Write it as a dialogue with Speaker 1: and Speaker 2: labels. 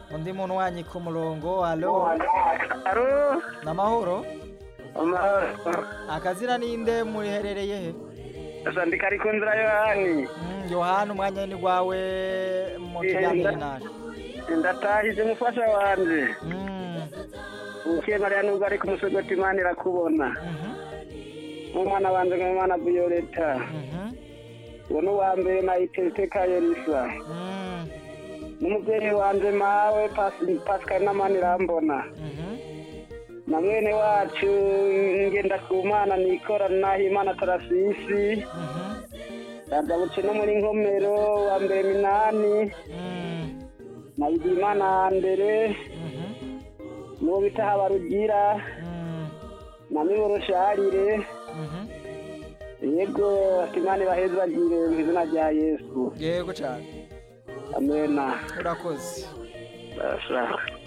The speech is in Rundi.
Speaker 1: undi muntu wanyi ku murongo alo
Speaker 2: aro
Speaker 1: namahoro
Speaker 2: amahoro
Speaker 1: akazina ninde muriherereye he
Speaker 2: sandika ari ku nzira yohani
Speaker 1: Mm, yohana umwanya ni gwawe mu kiganiro naje
Speaker 2: ndatahije umufasha wanje
Speaker 1: Mm,
Speaker 2: ukiye mariya nubwo ari ku musogoti imana irakubona
Speaker 1: mhm,
Speaker 2: nk'umwana wanje nk'umwana violeta
Speaker 1: mhm,
Speaker 2: uwo ni uwa mbere na itete kayerisa
Speaker 1: mm,
Speaker 2: n'umubyeyi wanje mawe Pas- pascal n'amani irambona
Speaker 1: mhm.
Speaker 2: na mwene wacu ngenda ku mana nikora naho imana tarasisi
Speaker 1: Mhm,
Speaker 2: yagabutse no muri nkomero wa mbere minani
Speaker 1: mm,
Speaker 2: na bigimana mbere
Speaker 1: mhm,
Speaker 2: n'uwo bita habarugira
Speaker 1: mm,
Speaker 2: na miboro sharire
Speaker 1: mhm.
Speaker 2: yego imana ibaheze bagire mu izina rya yesu
Speaker 1: yego cyane
Speaker 2: amena
Speaker 1: urakoze
Speaker 2: Basa.